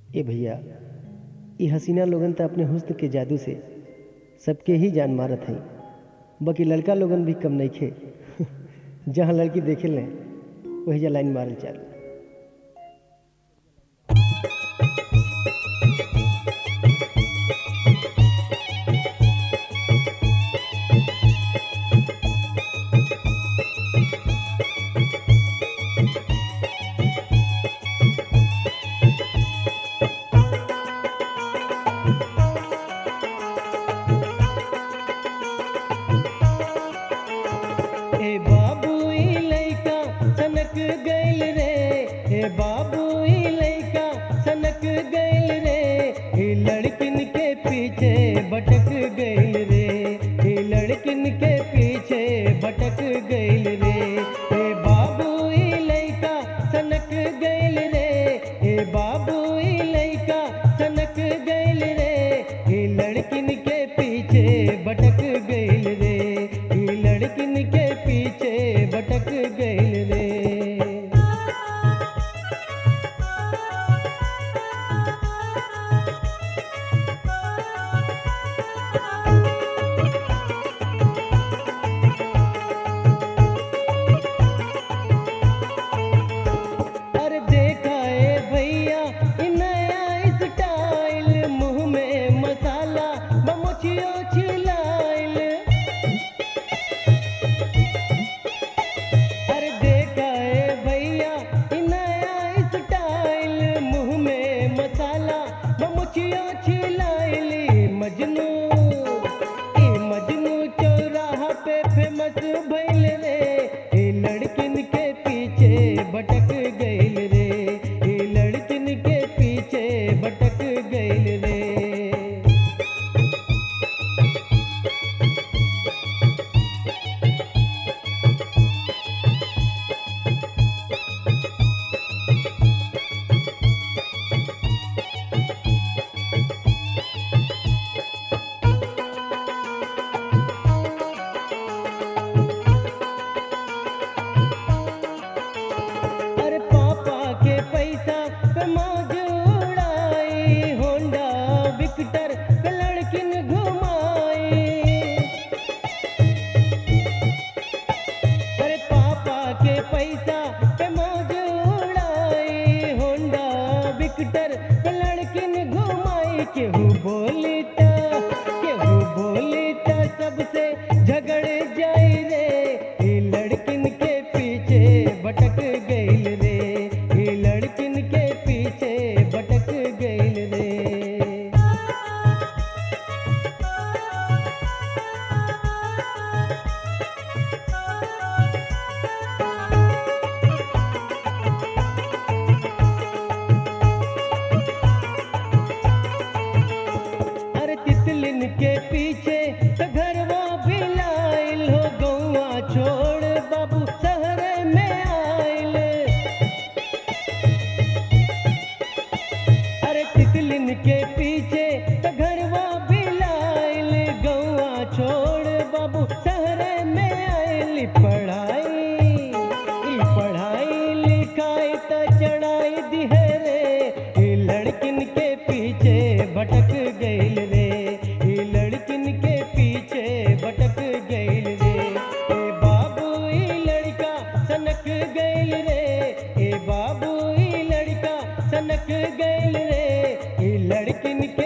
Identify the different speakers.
Speaker 1: ए भैया ई हसीना लोगन त अपने हुस्न के जादू से सबके ही जान मारत हई बाकी लड़का लोगन भी कम नइखे जहाँ लड़की देखे लें वही जा लाइन मारल चालू ए बाबू ई लइका सनक गइल रे ए बाबू ई लइका सनक गइल रे ई लड़किन के पीछे भटक गइल रे ई लड़किन के पीछे भटक गइल रे ए बाबू ई लइका सनक गइल रे ए बाबू ई लइका सनक गइल रे ई लड़किन के पीछे भटक गइल रे ई लड़किन के पीछे भटक गइल रे अरे देखा ए भैया इ नया स्टाइल मुंह में मसाला बमुचियो छिलाइल अरे देखा ए भैया इ नया स्टाइल मुंह में मसाला बमुचियो छिलाइल ई मजनू ई मजनू चौराहा पे फेमस भइल रे ई लड़किन के पीछे भटक गइल रे ई लड़किन के पीछे भटक गइल रे अरे पापा के पैसा पे मौज उड़ाई होंडा विक्टर पे लड़किन घुमाई अरे पापा के पैसा पे मौज उड़ाई होंडा विक्टर पे लड़किन घुमाई केहू बोली त केहू बोली त सबसे झगड़ जाई रे ई लड़किन के पीछे भटक गइल रे ई लड़किन के पीछे भटक गइल रे अरे तितलिन के पीछे त घरवा बिलाइल हो गौवा छोड़ बाबू शहर में आइल अरे तितलिन के पीछे त घरवा बिलाइल गौवा छोड़ बाबू शहर में आइल पढ़ाई ई पढ़ाई लिखाई त चढ़ाई दिहरे ई लड़किन के पीछे भटक गइल रे ई लड़किन के पीछे भटक गइल रे ए बाबू ई लड़का सनक गइल रे ए बाबू ई लड़का सनक गइल रे ई लड़किन के